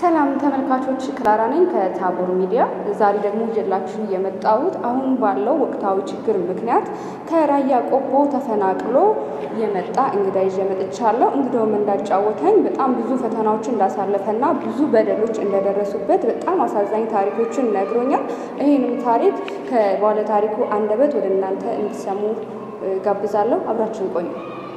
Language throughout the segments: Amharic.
ሰላም ተመልካቾች፣ ክላራ ነኝ ከታቦር ሚዲያ። ዛሬ ደግሞ ይዤላችሁ የመጣሁት አሁን ባለው ወቅታዊ ችግር ምክንያት ከራያ ቆቦ ተፈናቅሎ የመጣ እንግዳ ይዤ መጥቻለሁ። እንግዳውም እንዳጫወተኝ በጣም ብዙ ፈተናዎችን እንዳሳለፈና ብዙ በደሎች እንደደረሱበት በጣም አሳዛኝ ታሪኮችን ነግሮኛል። ይህንም ታሪክ ከባለ ታሪኩ አንደበት ወደ እናንተ እንዲሰሙ ጋብዛለሁ። አብራችን ቆዩ።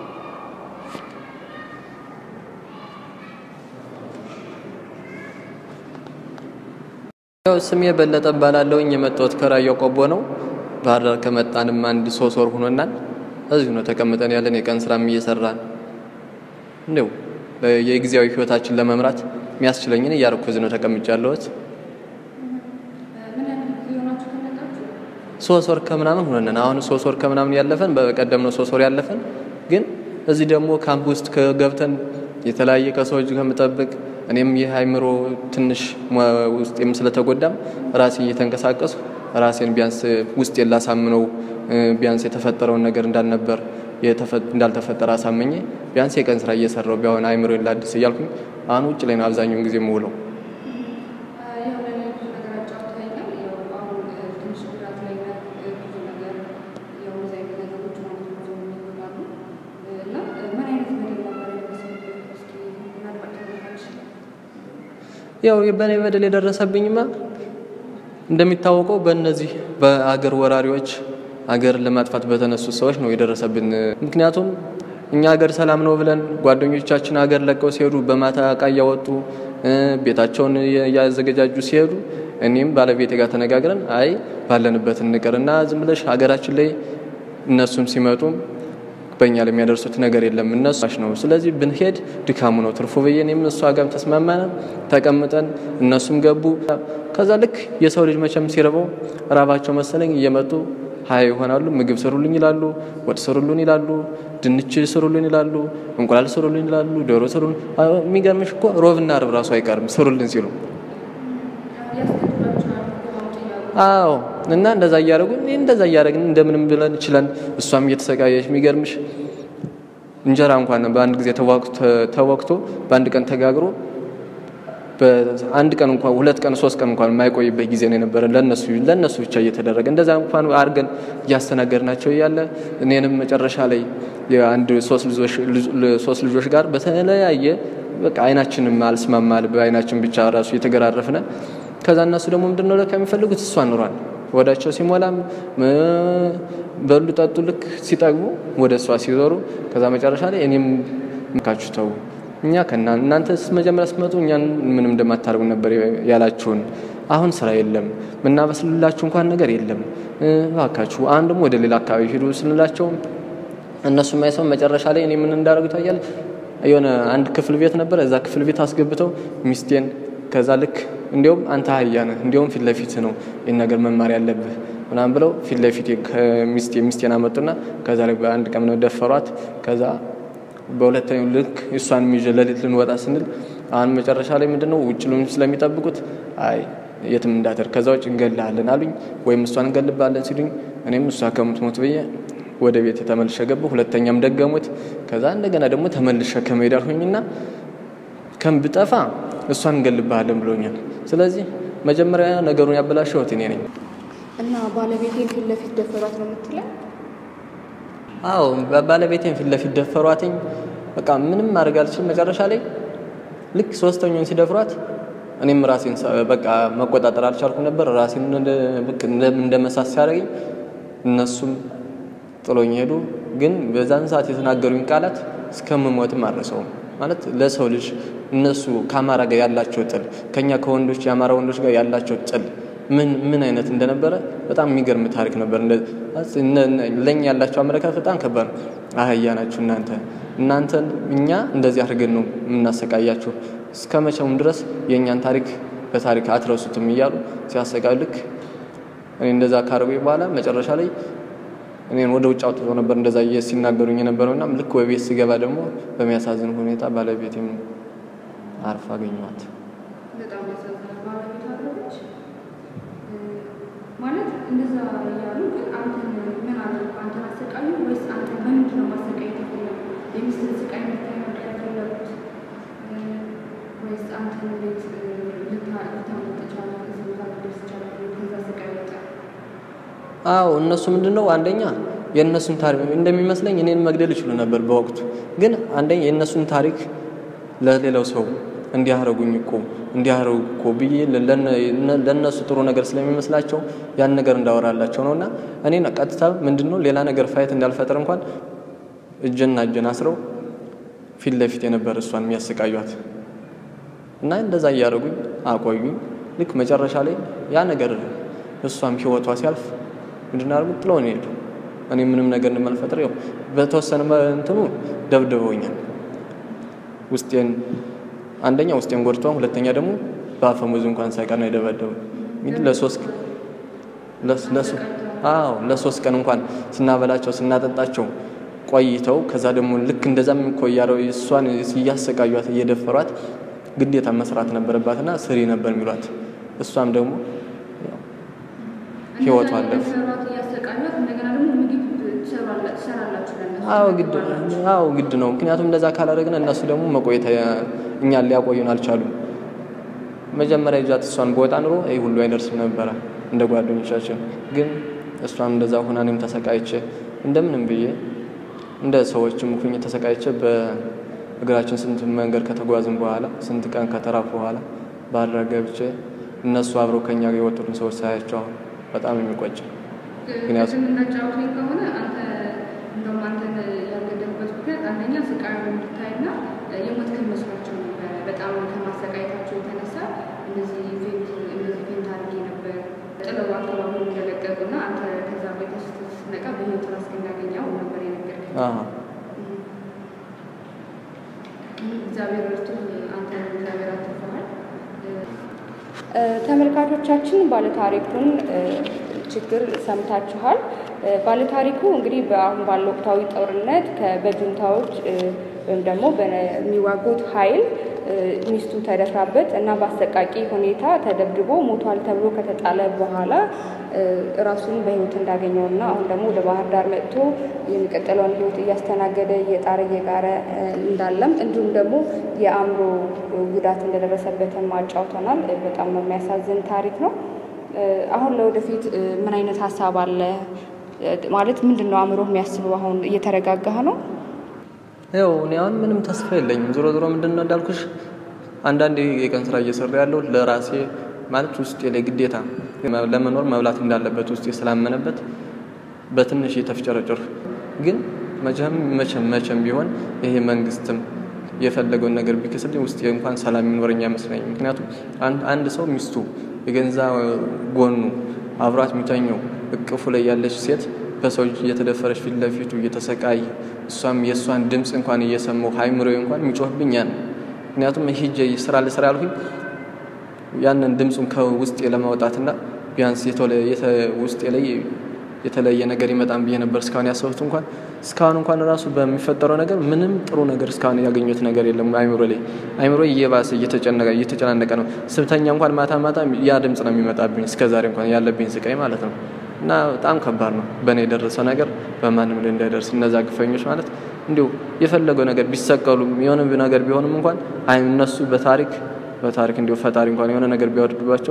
ያው ስሜ በለጠ እባላለሁኝ። የመጣሁት ከራያ ቆቦ ነው። ባህር ዳር ከመጣንም አንድ ሶስት ወር ሆኖናል። እዚሁ ነው ተቀምጠን ያለን የቀን ስራም እየሰራን እንደው የጊዜያዊ ህይወታችን ለመምራት የሚያስችለኝን እያደረኩ እዚህ ነው ተቀምጬ ያለሁት። ሶስት ወር ከምናምን ሆነን አሁን ሶስት ወር ከምናምን ያለፈን በቀደም ነው ሶስት ወር ያለፈን። ግን እዚህ ደግሞ ካምፕ ውስጥ ገብተን የተለያየ ከሰዎች ከምጠብቅ እኔም ይህ አይምሮ ትንሽ ውስጤም ስለተጎዳም ራሴ እየተንቀሳቀሱ ራሴን ቢያንስ ውስጤን ላሳምነው ቢያንስ የተፈጠረውን ነገር እንዳልነበር እንዳልተፈጠረ አሳመኘ ቢያንስ የቀን ስራ እየሰራው ቢሆን አይምሮ ላድስ እያልኩኝ አሁን ውጭ ላይ ነው አብዛኛውን ጊዜ የምውለው። ያው በእኔ በደል የደረሰብኝማ እንደሚታወቀው በእነዚህ በአገር ወራሪዎች አገር ለማጥፋት በተነሱ ሰዎች ነው የደረሰብን። ምክንያቱም እኛ ሀገር ሰላም ነው ብለን ጓደኞቻችን ሀገር ለቀው ሲሄዱ በማታ እቃ እያወጡ ቤታቸውን እያዘገጃጁ ሲሄዱ እኔም ባለቤቴ ጋር ተነጋግረን አይ ባለንበት እንቅርና ዝም ብለሽ ሀገራችን ላይ እነሱም ሲመጡም በእኛ ላይ የሚያደርሱት ነገር የለም እነሱ ነው። ስለዚህ ብንሄድ ድካሙ ነው ትርፉ ብዬ እኔም እሷ ጋርም ተስማማን። ተቀምጠን እነሱም ገቡ። ከዛ ልክ የሰው ልጅ መቼም ሲርበው ራባቸው መሰለኝ እየመጡ ሀያ ይሆናሉ። ምግብ ስሩልኝ ይላሉ፣ ወጥ ስሩልን ይላሉ፣ ድንች ስሩልን ይላሉ፣ እንቁላል ስሩልን ይላሉ፣ ዶሮ ስሩልን። የሚገርምሽ እኮ ሮብና አርብ ራሱ አይቀርም ስሩልን ሲሉ አዎ እና እንደዛ እያደረጉ እንደዛ እያደረግን እንደምንም ብለን ችለን እሷም እየተሰቃየች የሚገርምሽ እንጀራ እንኳን በአንድ ጊዜ ተወቅቶ በአንድ ቀን ተጋግሮ በአንድ ቀን እንኳን ሁለት ቀን ሶስት ቀን እንኳን የማይቆይበት ጊዜ ነው የነበረ ለነሱ ለነሱ ብቻ እየተደረገ እንደዛ እንኳን አድርገን እያስተናገድናቸው እያለ እኔንም መጨረሻ ላይ የአንድ ሶስት ልጆች ጋር በተለያየ በቃ አይናችንም አልስማማል በአይናችን ብቻ ራሱ እየተገራረፍነ ከዛ እነሱ ደግሞ ምንድን ነው ለካ የሚፈልጉት እሷ ኑሯል ወዳቸው ሲሞላም በሉ ጠጡ ልክ ሲጠግቡ ወደ እሷ ሲዞሩ ከዛ መጨረሻ ላይ እኔም ምካችሁ ተው እኛ ከና እናንተ መጀመሪያ ስትመጡ እኛን ምንም እንደማታደርጉ ነበር ያላችሁን። አሁን ስራ የለም ምናበስልላችሁ እንኳን ነገር የለም እባካችሁ አሁን ደግሞ ወደ ሌላ አካባቢ ሂዱ ስንላቸው እነሱ የማይሰው መጨረሻ ላይ እኔ ምን እንዳደርጉ ይታያል። የሆነ አንድ ክፍል ቤት ነበረ። እዛ ክፍል ቤት አስገብተው ሚስቴን ከዛ ልክ እንዲሁም አንተ አህያ ነህ እንዲሁም ፊት ለፊት ነው ይህን ነገር መማር ያለብህ ምናምን ብለው ፊት ለፊት ከሚስቴ ሚስቴን አመጡና ከዛ ላይ በአንድ ቀን ነው ደፈሯት። ከዛ በሁለተኛው ልክ እሷን ይዤ ሌሊት ልንወጣ ስንል አሁን መጨረሻ ላይ ምንድነው ውጭ ስለሚጠብቁት አይ የትም እንዳትር ከዛ ውጭ እንገልሃለን አሉኝ። ወይም እሷን እንገልባለን ሲሉኝ እኔም እሷ ከምትሞት ብዬ ወደ ቤት ተመልሼ ገባሁ። ሁለተኛም ደገሙት። ከዛ እንደገና ደግሞ ተመልሼ ከመሄድ አልሆኝና ከምብጠፋ እሷን እንገልብሃለን ብሎኛል። ስለዚህ መጀመሪያ ነገሩን ያበላሸሁት እኔ ነኝ እና ባለቤቴን ፊት ለፊት ደፈሯት ነው የምትለው? አዎ ባለቤቴን ፊት ለፊት ደፈሯትኝ። በቃ ምንም ማድረግ አልችልም። መጨረሻ ላይ ልክ ሶስተኛውን ሲደፍሯት እኔም ራሴን በቃ መቆጣጠር አልቻልኩም ነበር። ራሴን እንደ መሳት ሲያደርገኝ እነሱም ጥሎኝ ሄዱ። ግን በዛን ሰዓት የተናገሩኝ ቃላት እስከምሞትም አልረሳውም። ማለት ለሰው ልጅ እነሱ ከአማራ ጋር ያላቸው ጥል ከኛ ከወንዶች የአማራ ወንዶች ጋር ያላቸው ጥል ምን ምን አይነት እንደነበረ በጣም የሚገርም ታሪክ ነበር። ለእኛ ያላቸው አመለካከት በጣም ከባድ ነው። አህያ ናችሁ እናንተ እናንተን እኛ እንደዚህ አድርገን ነው የምናሰቃያችሁ እስከ መቼውም ድረስ የእኛን ታሪክ በታሪክ አትረሱትም እያሉ ሲያሰቃዩ ልክ እኔ እንደዛ ካረጉኝ በኋላ መጨረሻ ላይ እኔን ወደ ውጭ አውጥቶ ነበር እንደዛ ሲናገሩኝ የነበረውና ልክ በቤት ስገባ ደግሞ በሚያሳዝን ሁኔታ ባለቤቴም አርፋ አገኘኋት። ማለት እንደዛ እያሉ ግን አንተን ምን አደረጉ? አንተን አሰቃዩ ወይስ አንተ በምንድን ነው ማሰቃየት የፈለጉት? የሚስትን ስቃይ መታየት የፈለጉት ወይስ አንተን ቤት አዎ እነሱ ምንድን ነው አንደኛ የእነሱን ታሪክ እንደሚመስለኝ እኔን መግደል ይችሉ ነበር በወቅቱ ግን አንደኛ የእነሱን ታሪክ ለሌላው ሰው እንዲያረጉኝ እኮ እንዲያረጉ እኮ ብዬ ለእነሱ ጥሩ ነገር ስለሚመስላቸው ያን ነገር እንዳወራላቸው ነው እና እኔ ቀጥታ ምንድን ነው ሌላ ነገር ፋይት እንዳልፈጥር እንኳን እጅና እጅን አስረው ፊት ለፊት የነበር እሷን የሚያሰቃዩት እና እንደዛ እያደረጉኝ አቆዩኝ። ልክ መጨረሻ ላይ ያ ነገር እሷም ህይወቷ ሲያልፍ ምንድን አድርጉ ጥለውን ሄዱ። እኔ ምንም ነገር እንደማልፈጥር ያው በተወሰነ እንትኑ ደብድበውኛል። ውስጤን አንደኛ ውስጤን ጎድተው፣ ሁለተኛ ደግሞ በአፈሙዝ እንኳን ሳይቀር ነው የደበደቡ። እንግዲህ ለሶስት አዎ ለሶስት ቀን እንኳን ስናበላቸው ስናጠጣቸው ቆይተው ከዛ ደግሞ ልክ እንደዛም እኮ እያረው እሷን እያሰቃዩት እየደፈሯት ግዴታ መስራት ነበረባትና ስሪ ነበር የሚሏት። እሷም ደግሞ ህይወቷ አለፈ። አዎ ግድ ነው። ምክንያቱም እንደዛ ካላደረግን እነሱ ደግሞ መቆየት እኛን ሊያቆዩን አልቻሉም። መጀመሪያ ይዣት እሷን በወጣ ኑሮ ይህ ሁሉ አይደርስም ነበረ እንደ ጓደኞቻችን። ግን እሷም እንደዛ ሆና እኔም ተሰቃይቼ እንደምንም ብዬ እንደ ሰዎችም ሁኜ ተሰቃይቼ በእግራችን ስንት መንገድ ከተጓዝን በኋላ ስንት ቀን ከተራፉ በኋላ ባህር ገብቼ እነሱ አብረው ከኛ ጋር የወጡትን ሰዎች ሳያቸው አሁን በጣም የሚቆጭ ምክንያቱም እናጫወተኝ ከሆነ አንተ እንደውም አንተን ያልገደሉበት ምክንያት አንደኛ ስቃዩ እንድታይና የሞት መስሏቸው ነበረ። በጣም ከማሰቃየታቸው የተነሳ እንደዚህ ፌንት እንደዚህ ፌንት አድርጌ ነበር ጥለው አካባቢ እንደለቀቁና አንተ ከዛ ቤት ስትነቃ በህይወት ራስ እንዳገኘው ነበር የነገርከኝ። እግዚአብሔር እርቱ አንተ እግዚአብሔር አትርፈሃል። ተመልካቾቻችን ባለታሪኩን ችግር ሰምታችኋል። ባለታሪኩ እንግዲህ በአሁን ባለው ወቅታዊ ጦርነት በጁንታዎች ወይም ደግሞ በሚዋጉት ኃይል ሚስቱ ተደፍራበት እና በአሰቃቂ ሁኔታ ተደብድቦ ሞቷል ተብሎ ከተጣለ በኋላ ራሱን በህይወት እንዳገኘው እና አሁን ደግሞ ወደ ባህር ዳር መጥቶ የሚቀጥለውን ህይወት እያስተናገደ እየጣረ እየጋረ እንዳለም እንዲሁም ደግሞ የአእምሮ ጉዳት እንደደረሰበትም አጫውተናል። በጣም የሚያሳዝን ታሪክ ነው። አሁን ለወደፊት ምን አይነት ሀሳብ አለ? ማለት ምንድን ነው አእምሮ የሚያስበው? አሁን እየተረጋጋህ ነው? ያው እኔ አሁን ምንም ተስፋ የለኝም። ዞሮ ዞሮ ምንድን ነው እንዳልኩሽ አንዳንድ የቀን ስራ እየሰራ ያለው ለራሴ ማለት ውስጤ ላይ ግዴታ ለመኖር መብላት እንዳለበት ውስጤ ስላመነበት በትንሽ የተፍጨረጭር ግን መቼም መቼም መቼም ቢሆን ይሄ መንግስትም የፈለገውን ነገር ቢክስልኝ ውስጤ እንኳን ሰላም የሚኖረኝ አይመስለኝም። ምክንያቱም አንድ ሰው ሚስቱ የገንዛ ጎኑ አብሯት የሚተኘው እቅፉ ላይ ያለች ሴት በሰው እጅ እየተደፈረች ፊት ለፊቱ እየተሰቃየ እሷም የእሷን ድምፅ እንኳን እየሰማሁ ሃይምሮ እንኳን የሚጮህብኝ ያን ምክንያቱም ሂጄ ስራ ልስራ ያልሁኝ ያንን ድምፁን ከውስጤ ለማውጣትና ቢያንስ ውስጤ ላይ የተለየ ነገር ይመጣን ብዬ ነበር እስካሁን ያሰቡት እንኳን እስካሁን እንኳን ራሱ በሚፈጠረው ነገር ምንም ጥሩ ነገር እስካሁን ያገኙት ነገር የለም። አይምሮ ላይ አይምሮ እየባሰ እየተጨናነቀ ነው። ስብተኛ እንኳን ማታ ማታ ያ ድምፅ ነው የሚመጣብኝ እስከዛሬ እንኳን ያለብኝ ስቃይ ማለት ነው። እና በጣም ከባድ ነው። በእኔ የደረሰው ነገር በማንም ላይ እንዳይደርስ እነዛ ግፈኞች ማለት እንዲሁ የፈለገው ነገር ቢሰቀሉ የሆነ ነገር ቢሆንም እንኳን አይ እነሱ በታሪክ በታሪክ እንዲሁ ፈጣሪ እንኳን የሆነ ነገር ቢያወርድባቸው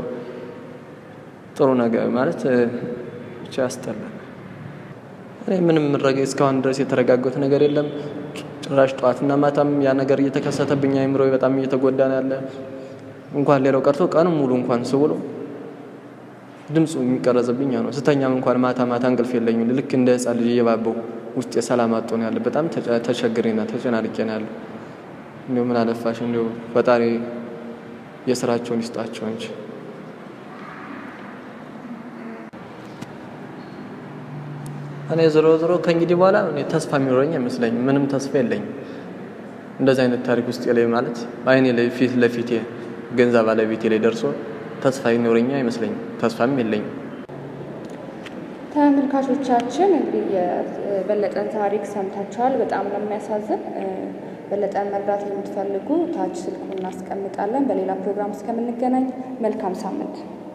ጥሩ ነገር ማለት ብቻ ያስጠላል። እኔ ምንም እስካሁን ድረስ የተረጋጋሁት ነገር የለም። ጭራሽ ጠዋትና ማታም ያ ነገር እየተከሰተብኝ አይምሮ በጣም እየተጎዳ ነው ያለ። እንኳን ሌላው ቀርቶ ቀንም ሙሉ እንኳን ስውሎ ድምፁ የሚቀረጽብኝ ነው። ስተኛም እንኳን ማታ ማታ እንቅልፍ የለኝም። ልክ እንደ ሕፃን ልጅ እየባበው ውስጥ የሰላም አጥቶ ነው ያለ። በጣም ተቸግሬና ተጨናንቄ ነው ያለ። እንዲሁ ምን አለፋሽ እንዲሁ ፈጣሪ የስራቸውን ይስጣቸው እንጂ እኔ ዞሮ ዞሮ ከእንግዲህ በኋላ ተስፋ የሚኖረኝ አይመስለኝም። ምንም ተስፋ የለኝም። እንደዚህ አይነት ታሪክ ውስጥ ላይ ማለት አይኔ ላይ ፊት ለፊቴ ገንዘብ ባለቤቴ ላይ ደርሶ ተስፋ ይኖረኛ አይመስለኝም። ተስፋም የለኝም። ተመልካቾቻችን እንግዲህ የበለጠን ታሪክ ሰምታችኋል። በጣም ነው የሚያሳዝን። በለጠን መርዳት የምትፈልጉ ታች ስልኩን እናስቀምጣለን። በሌላ ፕሮግራም እስከምንገናኝ መልካም ሳምንት